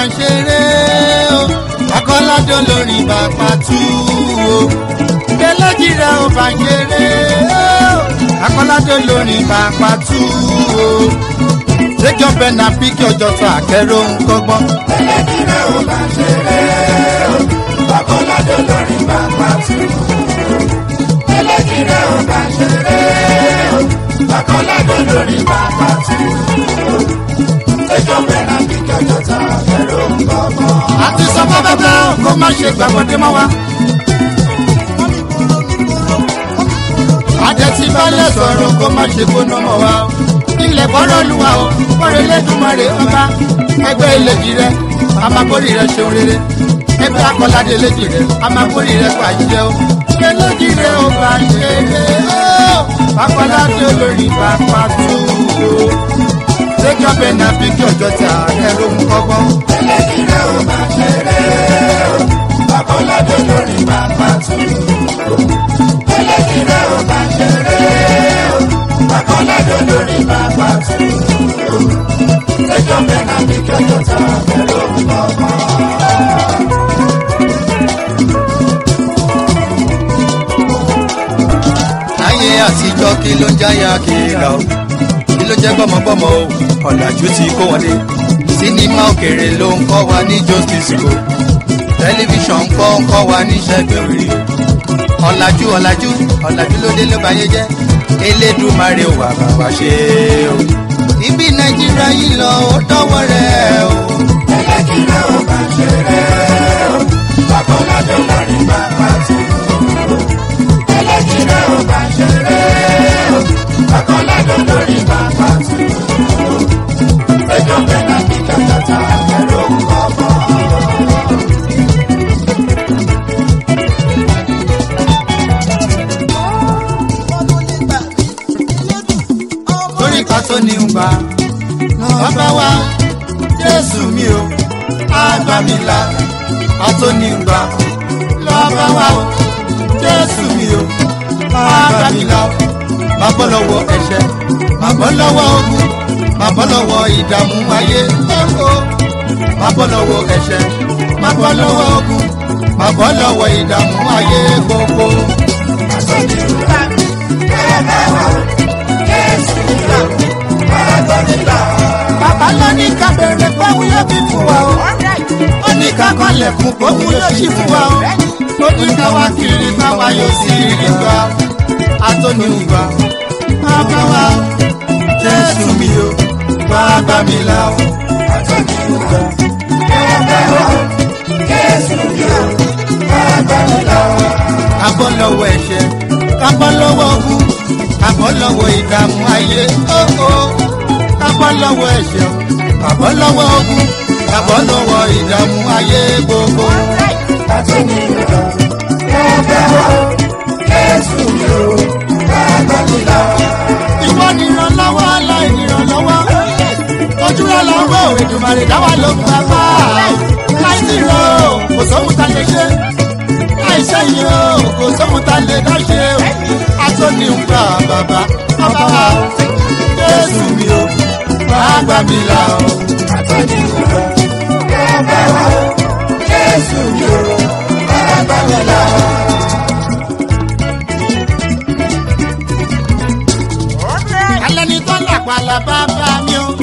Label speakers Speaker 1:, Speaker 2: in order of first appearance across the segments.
Speaker 1: ń ṣeré o akọ́ládé lórí bàbá tú o eléjì rẹ ò bá ń ṣeré o akọ́ládé lórí bàbá tú o lẹ́jọ́ bẹ́ẹ̀ náà bí kí ọjọ́ tó àkẹ́rọ̀ ń kọ́gbọ́n.
Speaker 2: ẹlẹ́jì rẹ̀ ò bá ṣeré o akọ́ládé lórí bàbá tú ẹlẹ́jì rẹ̀ ò bá ṣeré o akọ́ládé lórí bàbá tú lẹ́jọ́ bẹ́ẹ̀ náà bí kí ọjọ́ tó àkẹ́rọ̀ ń kọ́gbọ́n.
Speaker 1: àti sọ fún bàbá kó má ṣe gbàgbọ́dé mọ́ wa. àdẹ̀tí balẹ̀ sọ̀rọ̀ kó má ṣe gbóná mọ́ wa. ilẹ̀ bọ́rọ̀ olúwa o bọ́rọ̀ lẹ́dùnmọ́rẹ́ ọba ẹgbẹ́ ìlẹ̀jì rẹ amakórì rẹ ṣeun rere ẹgbẹ́ akọ́ládé ìlẹ̀jì rẹ amakórì rẹ pàjẹ́ o ìlẹ̀jì rẹ ò bá ṣe é o akọ́ládé olórí bàbá tó o lẹ́jọ́ bẹ́ẹ̀ náà bí kí ọjọ́ tí ààrẹ ló ń kọ́gbọ́n.
Speaker 2: ẹlẹ́jì rẹ̀ ò bá ṣeré o akọ́ládé lórí bàbá tú ẹlẹ́jì rẹ̀ ò bá ṣeré o akọ́ládé lórí bàbá tú lẹ́jọ́ bẹ́ẹ̀ náà bí kí ọjọ́ tó àkẹ́rọ̀ ń kọ́gbọ́n.
Speaker 1: láyé àtijọ́ kí ló ń jáyà kíra o kí ló jẹ́ gbọ́mọgbọ́mọ o ọ̀làjú ti kó wọn dé sinimá òkèèrè ló ń kọ́ wa ní justice o tẹlifíṣàn ń kọ́ ń kọ́ wa ní ṣẹ́gun rí o ọ̀làjú ọ̀làjú ọ̀làjú ló dé ló bá yé jẹ́ elédùmarè wà bàbá ṣe o ibi nàìjíríà yìí lọ ó dọ́wọ́ rẹ̀ o.
Speaker 2: ẹlẹ́jì rẹ̀ ò bá ṣeré o akọ́ládé lórí bàbá tú ẹlẹ́jì rẹ̀ ò bá ṣeré o akọ́ládé lórí bàbá tú lẹ́jọ́ bẹ́ẹ̀ náà bí kí ọjọ́ tó àkẹ́rọ̀ ń kọ́gbọ́n.
Speaker 1: torí ká tó ní ń gbà bàbá wa jésù mi o àgbà mi là ká tó ní ń gbà bàbá wa o jésù mi o àgbà mi là má bọ́ lọ́wọ́ ẹ̀ṣẹ̀ má bọ́ lọ́wọ́ ogun má bọ́ lọ́wọ́ ìdààmú ayé ẹ̀kọ́ má bọ́ lọ́wọ́ ẹ̀ṣẹ̀ má bọ́ lọ́wọ́ ogun má bọ́ lọ́wọ́ ìdààmú ayé gbogbo. bàbá ló ní ká bẹ̀rẹ̀ fáwọn yóò fi fún wa o. ó ní ká kọ́lẹ̀ fún gbóhùn yóò sì fún wa o. ó ní ká wá kiri káwa yóò sì rí gbà. atóniwùgbà bàbá wa jésù mi o bàbá mi là o.
Speaker 2: Àtọ́niwùgbà bàbá wa Jésù mi o bàbá mi là o.
Speaker 1: kábọ́ lọ́wọ́ ẹ̀ṣẹ̀ kábọ́ lọ́wọ́ ogun kábọ́ lọ́wọ́ ìdààmú ayé óó kábọ́ lọ́wọ́ ẹ̀ṣẹ̀ kábọ́ lọ́wọ́ ogun kábọ́ lọ́wọ́ ìdààmú ayé gbogbo.
Speaker 2: Àtọ́niwùgbà bàbá wa Jésù mi o bàbá mi là o.
Speaker 1: ìwọ ni ìrànlọ́wọ́ aláìnírànlọ́wọ́ ojúra lọ́wọ́ ìdùnmọ̀rẹ́ dáwà ló ń bá bá láìsí rọ kò sóhun ta lè ṣe láìṣe yìí o kò sóhun ta lè dá ṣe o atóni ń gbà bàbá bàbá wa o jésù mi o bàbá mi là o.
Speaker 2: Àtọ́niwùgbà bàbá wa Jésù mi o bàbá mi là o.
Speaker 1: alẹ́ ni tó làpàlà bàbá mi o.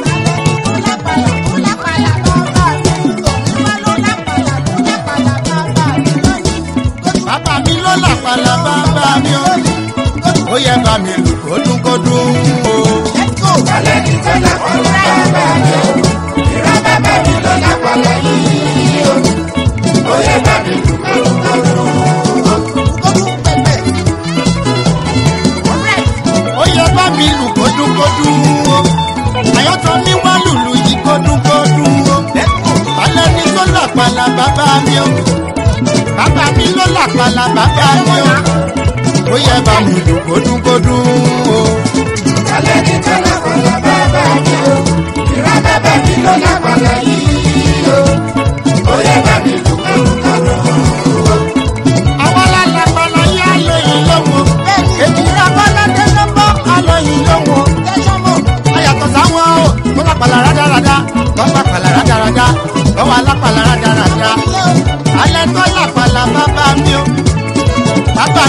Speaker 1: bàbá mi ló làpàlà bàbá mi o. ó yẹ bá mi lù kódúnkódún o.
Speaker 2: Alẹ́ ní tó lápọ̀lọ́ bàbá mi o. Ìran bàbá mi ló lápọ̀lọ́ yìí o. Ó yẹ bá mi lù kódúnkódún.
Speaker 1: ó yẹ bá mi lù kódúnkódún o. àyọ̀tọ̀ mi wá lùlù yìí kódúnkódún o. alẹ́ ni tó làpàlà bàbá mi o. bàbá mi ló làpàlà bàbá mi o. ó yẹ bá mi lù kódúnkódún o.
Speaker 2: Alẹ́ ní tó lápọ̀lọ́ bàbá mi o. Ìran bàbá mi ló lápọ̀lọ́ yìí o. Ó yẹ bá mi lù kódúnkódún.
Speaker 1: àwọn alálàpàlà yá lóyún lọ́wọ́. èjì abọ́ládé ló bọ́ alóyún lọ́wọ́. ayàtọ̀ sáwọn o wọ́n bá pàlà rádaràda wọ́n bá pàlà rádaràda lọ́wọ́ alápàlà.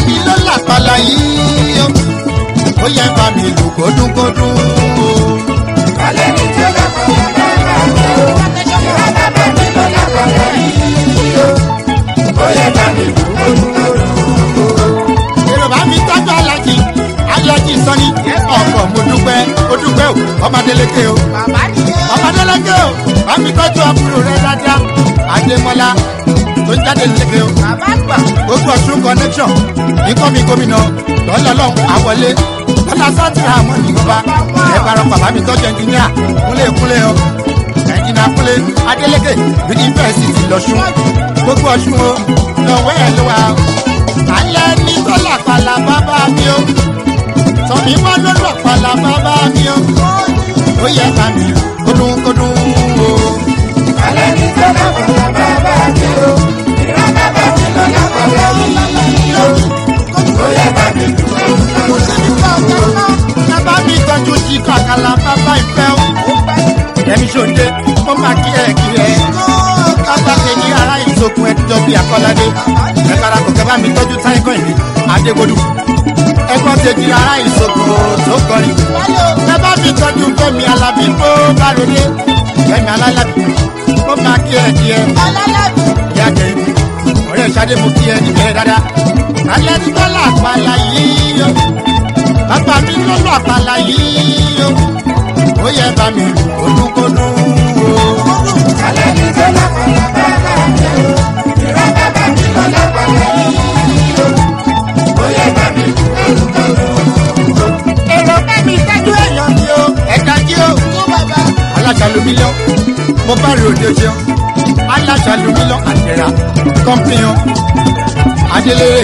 Speaker 1: mi ló làpàlà yìí o ó yẹ bá mi lù kódúnkódún o.
Speaker 2: Alẹ́ ní tó lápàlà bàbá mi o. Ìran bàbá mi ló lápàlà yìí o. Ó yẹ bá mi lù kódúnkódún.
Speaker 1: èrò bá mi tọ́jú alájì alájì sọ́ni ọkọ̀ mo dúpẹ́ mo dúpẹ́ o ọmọdéléke o ọmọdéléke o bá mi tọ́jú àbúrò rẹ dáadáa adémọlá tó ń jáde léke o gbogbo ọ̀ṣun connection nǹkan mi gómìnà lọ́lọ́lọ́ àwọlé lọ́lá sátìrà àmọ́ nìyọba ẹ bára bàbá mi tọ́jú ẹnjìníà kúnlé kúnlé o ẹnjìníà kúnlé adéléke yunifásitì lọ́ṣun gbogbo ọ̀ṣun o lọ́wọ́ ẹ̀ ló wà o alẹ́ ní tọ́lá pàlà bàbá mi o tọ́mí wọ́n ló lọ pàlà bàbá mi o ó yẹ ká mi kódún kódún o.
Speaker 2: Alẹ́ ní tó lápàlà bàbá mi o. Ìran bàbá mi ló lápàlà yìí o. Ó yẹ bá mi lù kódúnkódún.
Speaker 1: bàbá mi tọ́jú jí kàkàlà bàbá ìfẹ́ o. ẹ̀mí ṣòde mo máa kí ẹ kí ẹ. bàbá kejì ara ìsokùn ẹjọ́ bíi akọ́ládé. ẹ kára kò kẹ́ bá mi tọ́jú táìkọ́ ìlú adégbodù. ẹgbọ́n kejì ara ìsokùn tó kọrin. bàbá mi tọ́jú fẹ́mi alábí bó bá rọlé. fẹ́mi alálábí mo máa kí ẹ kí ẹ. ìyá kẹ́yìn ọ̀rẹ́ ìṣadé mo kí ẹ níbẹ̀ dáadáa. alẹ́ ní bọ́lá àpàlà yìí o bàbá mi lọ́lọ́ àpàlà yìí o ó yẹ bá mi kódúnkódún o.
Speaker 2: Alẹ́ ní tó lápàlà bàbá mi o. Ìran bàbá mi ló lápàlà yìí o. Ó yẹ bá mi lù kódúnkódún.
Speaker 1: èrò bá mi tẹ́jú èèyàn mi o ẹ̀ka jí o. aláṣàlùmílọ́ mo bá rí òde ṣeun aláṣàlùmílọ́ àdẹ̀rà kọ́mpìyàn adélèrè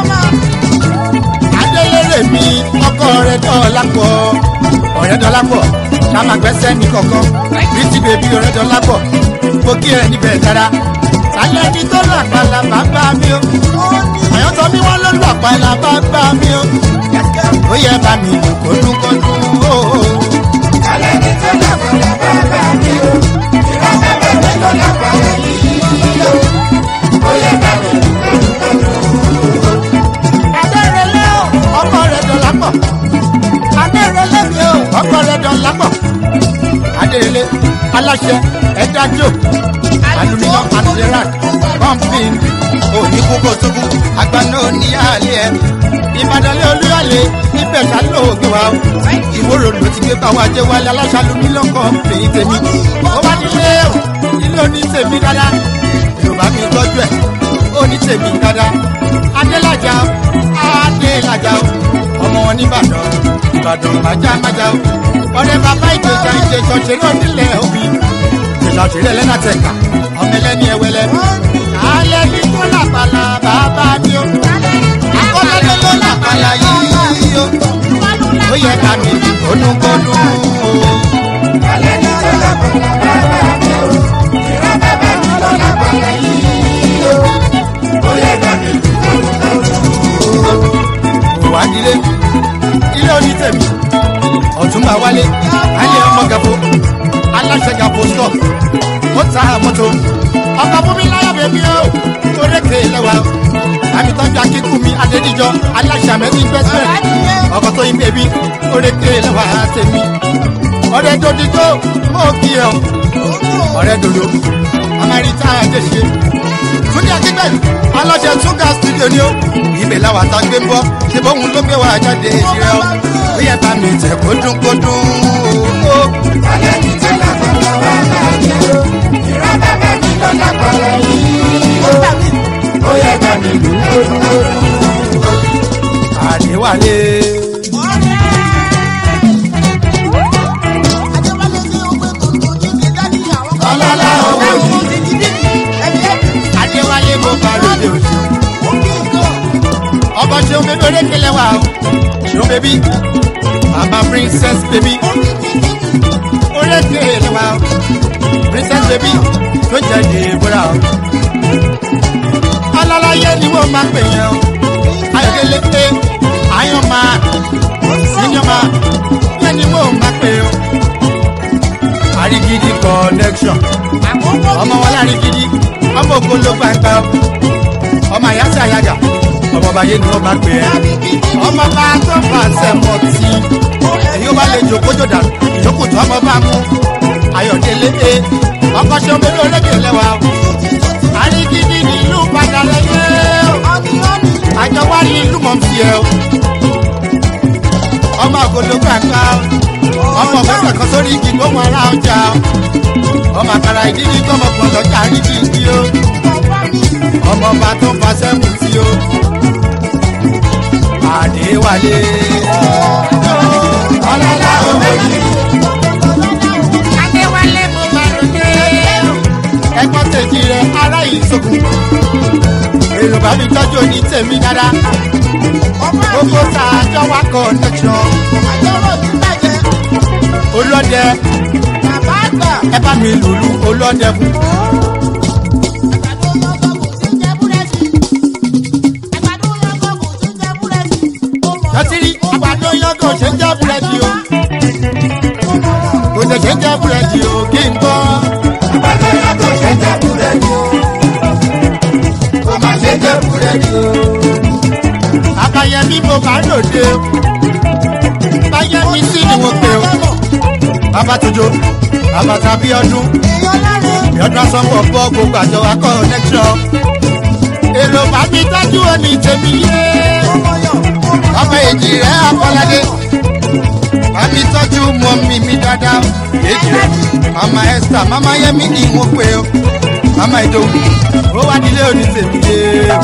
Speaker 1: adélèrè mi ọkọ rẹ dọ́ọ̀lápọ̀ ọ̀rẹ́ dọ́ọ̀lápọ̀ ṣàmà gbẹ́sẹ̀ ní kọ̀ọ̀kan bíntì bèbí ọ̀rẹ́ dọ́ọ̀lápọ̀ mo kí ẹ níbẹ̀ dára sálẹ̀ ní tó lọ àpàlà bàbá mi o àyọ̀tọ̀ mi wọ́n ló lọ àpàlà bàbá mi o ó yẹ bá mi lò kódúnkódún o.
Speaker 2: Alẹ́ ní tó lápàlà bàbá mi o. Ìran bàbá mi ló lápàlà yìí o. Ó yẹ bá mi lù kódúnkódún.
Speaker 1: adérelé o ọkọ rẹ dọ̀lápọ̀ adérelé mi o ọkọ rẹ dọ̀lápọ̀ adérelé aláṣẹ ẹdájọ aluminium antirak pumping òní kókó tókù agbáná oníyàlẹ ẹ ìbàdàn olúyàlẹ ibẹ̀ ṣàlọ ògbé wa ìwòrò ló ti gbé báwa jẹ wálé aláṣà aluminium company tèmi ó wá nílé o ilé oní tèmi dáadáa yorùbá mi tọ́jú ẹ̀ ó ní tèmi dáadáa adélájà adélájà ọmọ wọn nìbàdàn ìbàdàn májámájá ọ̀rẹ́ bàbá ìjẹjà ìjẹjọ ṣeré onílẹ̀ òbí ìjẹjà ṣeré ẹlẹ́nà tẹ̀ka ọmọ ẹlẹ́ni ẹwẹlẹ alẹ́ ní tó làpàlà bàbá mi o akọ́lẹ́dẹ́ ló làpàlà yìí o ó yẹ ká mi kónúkónú o.
Speaker 2: Alẹ́ ní tó lápàlà bàbá mi o. Ìran bàbá mi ló lápàlà yìí o. Ó yẹ bá mi lù kódúnkódún.
Speaker 1: wádìílé ilé oní tèmi ọ̀túnba wálé ayé ọmọ gàfó aláṣẹ gàfó stop ó ta mọ́tò ọkọ̀ fún mi láyọ̀ bèbí o orékè lẹ́wà àmì tọ́jú akíkú mi adédìjọ aláṣẹ àmẹ́bí gbẹ́sẹ̀ ọkọ̀ tó yin bèbí orékè lẹ́wà tèmi ọ̀rẹ́ dòdìjọ mọ́ kí ẹ o ọ̀rẹ́ dòdò amẹ́ríkà àjẹsẹ túnde akígbẹ̀lú aláṣẹ túnga studio ni ó ibẹ̀ làwọn àtàgbé ń bọ́ ṣe bóun ló gbé wa jáde ìrẹ́ o ó yẹ bá mi tẹ̀ kódúnkódún o.
Speaker 2: Alẹ́ ní tó lápàlà bàbá mi o. Ìran bàbá mi ló lápàlà yìí o. Ó yẹ bá mi lù kódúnkódún.
Speaker 1: àdéwálé.
Speaker 2: Ọlọ́lá owó yìí.
Speaker 1: adéwálé mo bá lóde òṣù. ọkọ̀ ṣeun bébí orékèlè wa o ṣeun bébí bàbá princess bébí orékèlè wa o princess bébí tó jẹ́ dèbúrà o. ọlọ́láyé ni wọ́n máa pè yẹn o ayọ̀délé pé ayọ̀ máa senior máa yẹn ni wọ́n máa pè o. àrígidì connection ọmọ wọn lárígidì ọmọ ògbóló gbàgbà ọmọ àyàsí àyàgà ọmọ ọba yé ni wọ́n máa pè ẹ́ ọmọ bá tó bá sẹ́mọ̀ tí èyí ó bá lè jòkó jòdà ìjókòó tó ọmọ bá mú ayọ̀délé e ọkọ̀ ṣe omi lórékè lẹ́wà àrígídí ní ìlú padà lẹ́yẹ àjọ wá ní ìlú mọ̀ sí ẹ ọmọ àgọ́dọ̀ gbàgbà ọmọ mẹ́fà kan sórí igi gbọ́mọ ara ọjà ọmọ àkàrà ìdílé gbọ́mọ pọ̀ lọ́jà àrígídí o ọmọ bá tó bá sẹ́mù tí o àdéwálé ọlọ́lá òmòdì. adéwálé mo máa ń dé. ẹ̀gbọ́n tèjì rẹ̀ ará ìṣògùn. èrò bá mi tọ́jú òní tèmi dáadáa. gbogbo sàájọ́ wa connection. olóde ẹ bá mi lùlù olóde fún. lọtìrí àgbàdo yọgàn ṣe ń jẹ búrẹ́dì o kò lè ṣe ń jẹ búrẹ́dì o kí n gbọ́.
Speaker 2: àgbàdo yàtọ̀ ṣe jẹ́ búrẹ́dì o. kò má ṣe jẹ́ búrẹ́dì o.
Speaker 1: àbáyẹmí mo bá lòde o báyẹmí sí ni mo pè o bàbá tuntun bàbá tàbí ọdún ìyọdún asọ́pọ̀ bọ́ gbogbo àjọ wa connection èrò bá mi tọ́jú òní tèmi yé ọmọ èjì rẹ̀ akọ́ládé àmì tọ́jú mọ́ mi mi dáadáa èjì rẹ̀ mama esther mama yẹmi ni mo pè o mama ìdòwú ó wá nílé òní tèmi yé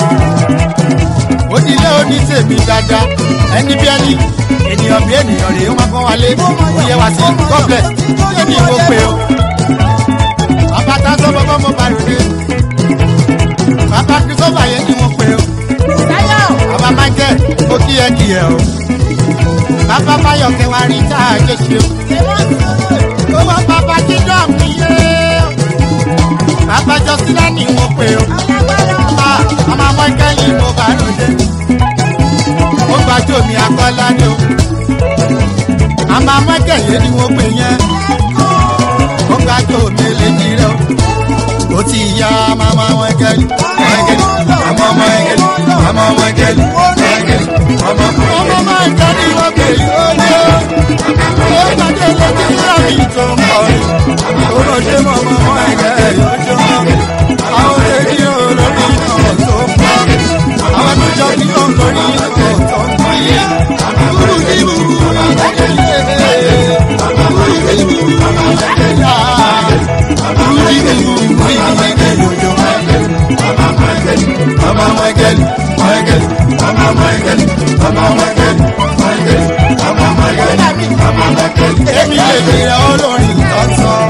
Speaker 1: ó nílé òní tèmi dáadáa ẹni bí ẹni ènìyàn bí ènìyàn rèé ó máa kọ́ wálé ó yẹ wá sí god bless èmi mo pè o bàbá tá a sọ bọ́bọ́ mo bá rèé bàbá kristofa yẹn ni mo pè o bàbá michael ó kí ẹ kí ẹ o bàbá báyọ̀ kẹwàá rí tá a jẹ ṣe o ó wá bàbá jíjọ́ mi yé o bàbá jọ́sílẹ̀ ni mo pè o Ah, màmá michael ni mo bá ròde ó gbàjọ́ mi akọ́lá ni o màmá michael yẹn ni mo pè yẹn ó gbàjọ́ mi létí rẹ o ó ti yá màmá michael michael màmá michael màmá michael michael màmá
Speaker 2: ọmọ máa ń jáde wọ́n pè é lóde. ó gbàdé lóde nígbà mi tó ń bọ̀ ni. ó lọ dé mọ́mọ́ wọn ẹ̀gẹ́ lójó. àwọn èdè olórí náà tó ń bọ̀. àwọn tó jọ kí ó lórí náà tó ń bọ̀. kúrú ní ìlú
Speaker 1: mama michael michael mama michael mama michael michael mama michael mama michael èmi lè gbéra olórin lọ́sàn.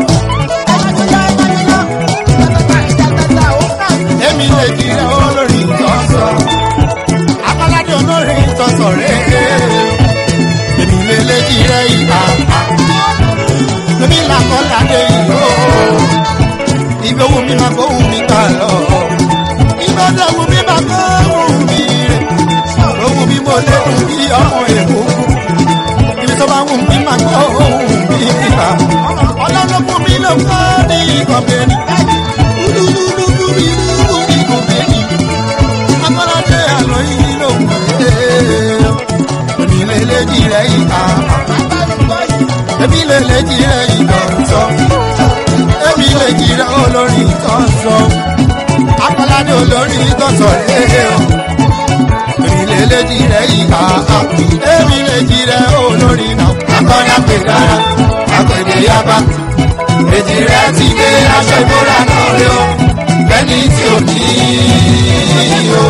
Speaker 1: èmi lè gbéra olórin lọ́sàn. akọ́ládé olórin tọ̀sọ̀ rẹ̀ èmi lè lè jíra ìhà. èmi làkọ́ládé ìhó. ibi owó mi máa gbóhùn mi kà lọ. ìgbọ́dọ̀ wù mí máa gbóhùn mi rẹ̀. ohun mi mo lè dùn bí ọmọ èkó ibi tó bá wù mí máa gbọ́ ohun mi níta. ọlọ́run fún mi ló kọ́ ní ìkọ̀bẹ̀ni. dúdúdúdú mi ló ní ìkọ̀bẹ̀ni. akọ́ládé àlọ́ yìí ló ń pè é. èmi lè lè jí rẹ̀ ìta. èmi lè lè jí rẹ̀ ìtọ̀sọ̀. èmi lè jí rẹ̀ olórí ìtọ̀sọ̀. akọ́ládé olórí ìtọ̀sọ̀ rẹ̀ o èmi lè lè jí rẹ̀ ìhà èmi lè jí rẹ̀ olórí náà. akọ́ni àpè dára àpèdè yaba èjì rẹ̀ ti gbé aṣọ ìbora náà rí o bẹ́ẹ̀ni tí ò ní o.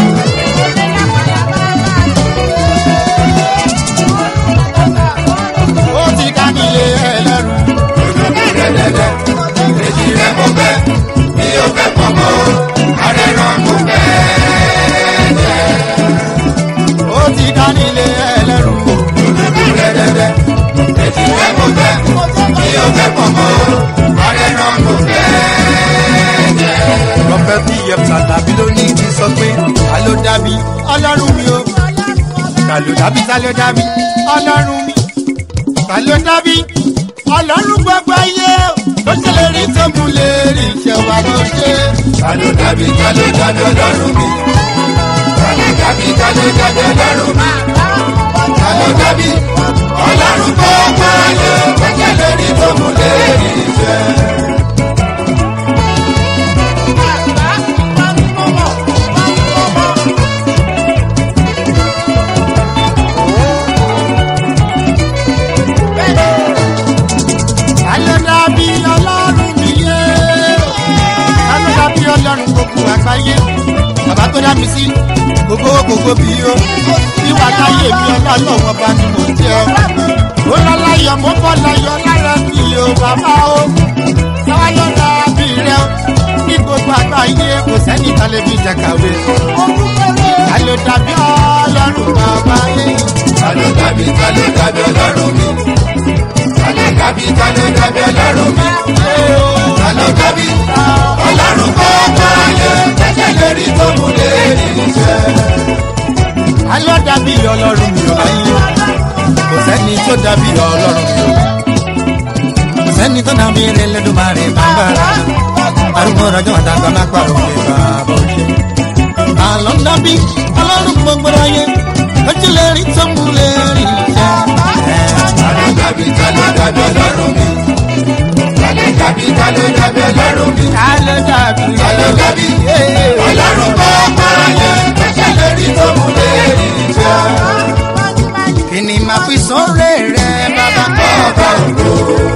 Speaker 1: ó ti ká nílé ẹlẹ́rù. dẹ́dẹ́dẹ́ èjì rẹ̀ mo fẹ́ mi ò fẹ́ pọ̀ mọ́ arẹ́rọ̀ mo fẹ́ ó ti ká nílé ẹlẹ́rù. Dẹ́dẹ́dẹ́, ètí rẹ̀ mo fẹ́, kí o fẹ́ pọ̀ mọ́, ọ̀rẹ́ náà mo fẹ́ jẹ́. Rọ́pẹ́ bí Yẹ̀pùtà tàbí ló ní kí sọ pé ta ló dábí ọlọ́run mi o. Ta ló dábí ta ló dábí ọlọ́run mi. Ta ló dábí ọlọ́run gbogbo ayé o. Tó ṣe lè rí tó mú lè rí iṣẹ́ wa ló ṣe. Ta ló dábí ta ló dábí ọlọ́run mi. Ta ló dábí ta
Speaker 2: ló dàbí ọlọ́run mi ta ló dàbí ọlọ́run tó pààyè tọ́jà lórí tó mú lérí iṣẹ́.
Speaker 1: Ayọ̀ dàbí ọlọ́run mi yé. Ayọ̀ dàbí ọlọ́run gbogbo àgbáyé. Bàbá tó dá mi sí gbogbo gbogbo bí o. Ìwà láyé mi ọlọ́run ọba ni mo jẹ́. Ó lọ láyọ̀ mo bọ́ láyọ̀ lára mi o bàbá o. Sáwáyọ̀ dàbí rẹ o. Ní gbogbo àgbáyé kò sẹ́ni tálẹ́bí jàkàwé. Ayọ̀ dàbí ọlọ́run bàbá yé.
Speaker 2: ta ló dàbí ta ló dàbí ọlọ́run mi ta ló dàbí ta ló dàbí ọlọ́run mi ta ló dàbí ọlọ́run tó pààyè tọ́jà lórí tó mú lérí iṣẹ́.
Speaker 1: Ayọ̀ dàbí ọlọ́run mi ò láyé. Kò sẹ́ni tó dàbí ọlọ́run mi ò. Kò sẹ́ni tó dàbí Ẹlẹ́dùmarè bàbá rẹ̀. Arúgbó rọjò àdàgbà má pàrọ̀ pé bàbá ò ṣe. Àlọ́ dàbí ọlọ́run gbogbo ayé. Lójú lè rí tó mú lè rí iṣẹ́.
Speaker 2: ta ló dàbí ta ló dàbí ọlọ́run mi ta ló dàbí ta ló dàbí ọlọ́run mi
Speaker 1: Ayọ̀ dàbí
Speaker 2: ta ló dàbí ọlọ́run tó pààyè tọ́jà lórí tó mú lérí iṣẹ́.
Speaker 1: Kí ni màá fi sọ́rẹ́ rẹ̀ bàbá?
Speaker 2: ọba ògo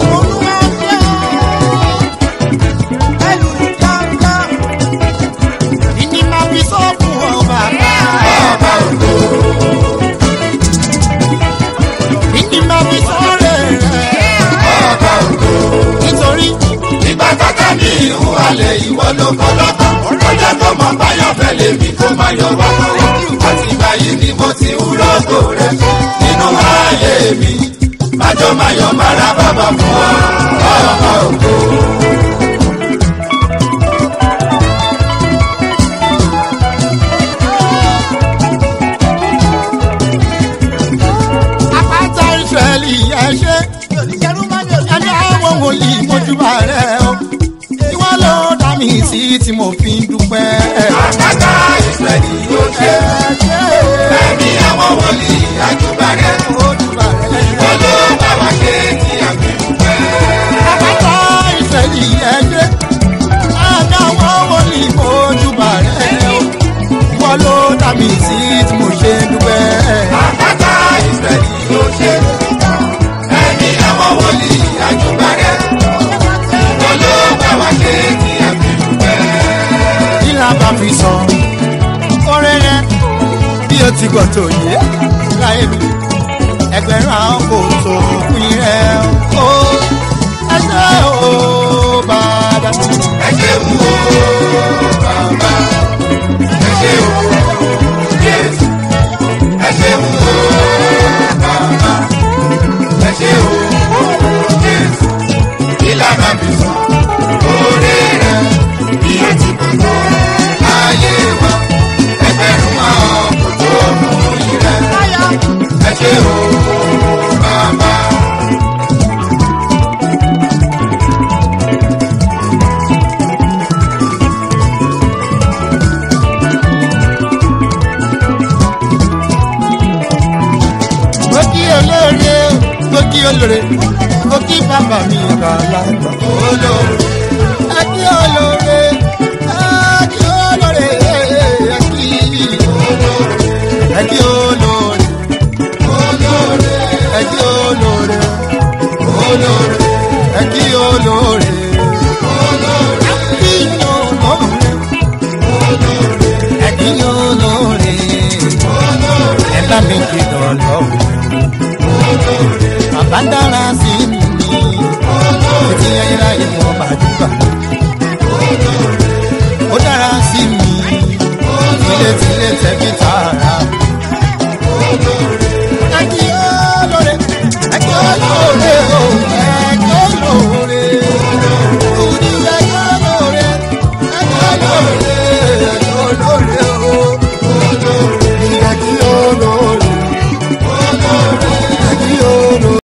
Speaker 1: Kí ni màá fi sọ́ fún ọ bàbá?
Speaker 2: ọba ògo
Speaker 1: Kí ni màá fi sọ́rẹ́ rẹ̀?
Speaker 2: ọba ògo.
Speaker 1: Nítorí
Speaker 2: ìgbà tata mi ìhùn alẹ̀ ìwọ ló kọ́ lọ́kàn ọjà tó mọ báyọ̀ fẹ́ lè mi kó má yọ wá kọ́wọ́ àti báyìí ni mo ti ń rọ́gò rẹ nínú ayé mi májọ máyọ̀ mára bàbá fún ọ ọba ògo.
Speaker 1: àpáta ìṣẹ̀lì ẹ̀ṣẹ́ ẹni àwọn wòlíì mojúbà rẹ̀ o ìwọ ló dá mi sí tí mo fi ń dúpẹ́.
Speaker 2: àpáta ìsẹ̀lì yóò ṣe ẹ̀mí àwọn wòlíì àjùbà rẹ
Speaker 1: Mojúbà rẹ̀.
Speaker 2: ìwọ ló bá wa ṣe tí a fi dúpẹ́.
Speaker 1: àpáta ìṣẹ̀lì ẹ̀ṣẹ́ ẹni àwọn wòlíì mojúbà rẹ̀ o ìwọ ló dá mi sí tí mo ṣe ń dúpẹ́.
Speaker 2: àpáta ìsẹ̀lì yóò ṣe ẹ̀mí àwọn wòlíì àjùbà rẹ ìwọ ló bá wa ṣe tí a fi dúpẹ́.
Speaker 1: kí la bá fi sọ oore rẹ bí o ti gbọ́ tó yé láyé mi ẹgbẹ̀rún àwọn kò tó pín rẹ o ẹsẹ̀ o bàbá.
Speaker 2: ẹ ṣeun o bàbá ẹ ṣeun jésù ẹ ṣeun o bàbá ẹ ṣeun jésù ìlànà mi sọ oore rẹ bí o ti kò tó ayé wa ẹgbẹ̀rún àwọn kò tó mú ìrẹ ẹ ṣeun bàbá.
Speaker 1: mo kí olóore mo kí olóore mo kí bàbá mi kà lágbà olóore. ẹ kí olóore ẹ kí olóore ẹ kí olóore ẹ kí olóore olóore ẹ kí olóore olóore ẹ kí olóore olóore ẹ kí olóore ẹ kí olóore ẹ bá mi kí dọ̀lọ́ bàbá dára sí mi ní títí ayérayé mo bá dúpà ó dára sí mi tilétilé tẹ̀bí tààrà. ẹ kí olóore ẹ kí olóore o ẹ kí olóore òní ẹ kí olóore ẹ kí olóore.